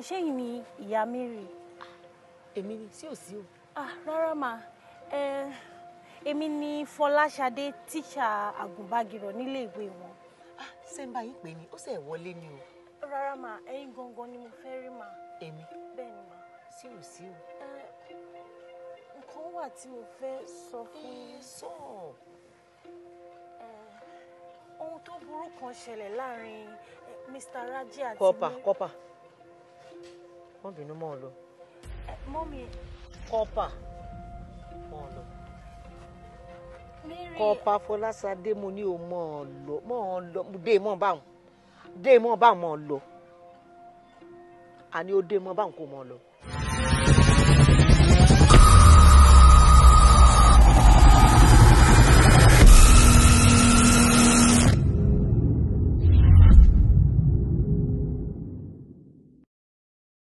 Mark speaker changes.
Speaker 1: ṣẹ́yìn ni ìyá Mary.
Speaker 2: èmi ni sí ò sí o.
Speaker 1: ah rárá mà ẹ èmi ni Fọláṣadé tíṣà àgùnbágirọ̀ nílé ìwé wọn.
Speaker 2: ah ṣé ń bá yín pè ní ó sì ẹ̀ wọlé ni o.
Speaker 1: rárá mà ẹ̀yin gangan ni mo fẹ́ rí mà.
Speaker 2: èmi
Speaker 1: bẹ́ẹ̀ ni mà.
Speaker 2: sí ò sí o.
Speaker 1: ẹ nǹkan wà tí mo fẹ́ sọ fún yín.
Speaker 2: sọ.
Speaker 1: ohun tó burú kan ṣẹlẹ̀ láàrin eh, Mr. Raji àti
Speaker 2: kọ́pà
Speaker 1: Mary-
Speaker 2: kọ́pà wọ́n bínú mọ́ ọ lọ.
Speaker 1: Eh, mọ́mì
Speaker 2: kọ́pà mọ́ ọ lọ.
Speaker 1: Mary
Speaker 2: kọ́pà fọlásadé mo ní o mọ́ ọ lọ mọ́ ọ lọ dé mọ́ báwọn dé mọ́ báwọn mọ́ ọ lọ àní ó dé mọ́ báwọn kò mọ́ ọ lọ.